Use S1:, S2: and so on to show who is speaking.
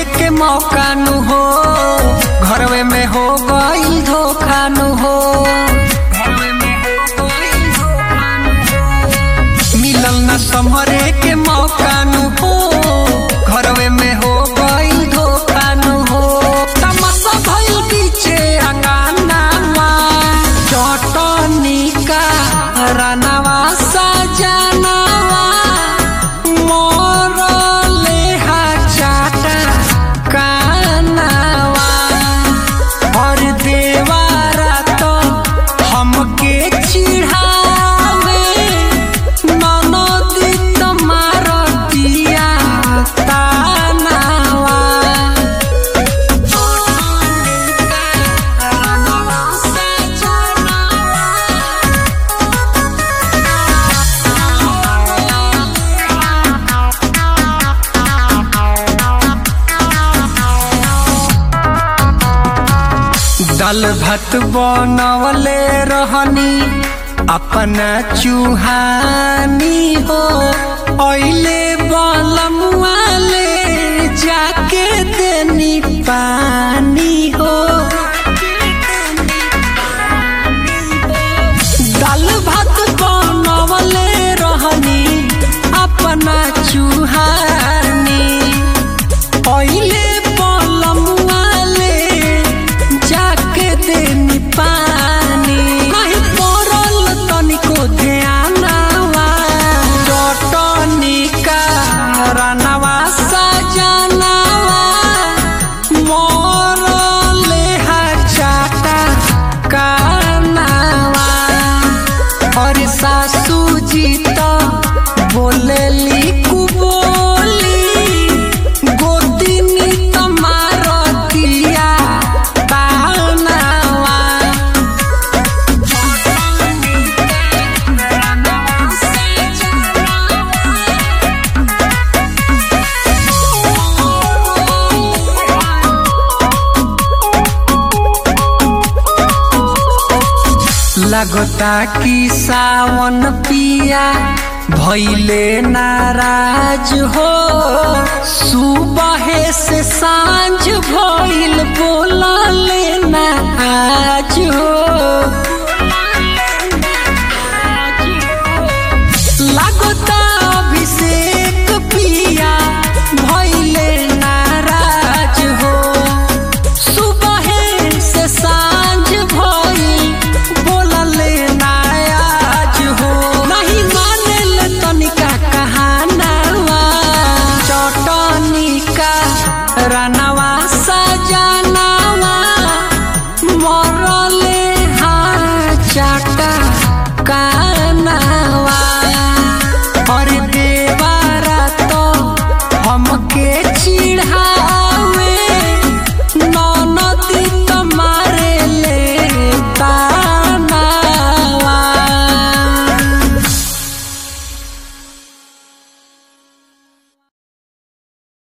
S1: के मौका नु हो घरवे में हो गई धोखा नु हो घरवे में हो गइल धोखा नु हो। मिलल न समरे के मौका नु हो घरवे में हो गई धोखा नु हो तमसा भइल पीछे अंगानावा चटनी का रनवा सजनवा मोरले हा चाटा कानवा और देवारा तो हमके चिढ़ावे ननदी तुम्हार दिया तानावा दाल भात बनवले रहनी अपना चूहानी हो ओइले बलमुआले जाके देनी पानी हो दाल भात बनवले रहनी अपना चूहानी ओइले बलमुआले जाके देनी पानी कहीं पड़ल तनिको ध्यानवा चटनी का रनवा सजनवा मोरले हा चाटा कानवा और सासू जी तो बोलेली कुबोली गोदिनी तमार दिया तानवा लगता कि सावन पिया भैले नाराज हो सुबह से सांझ भइल बोलले ना आज हो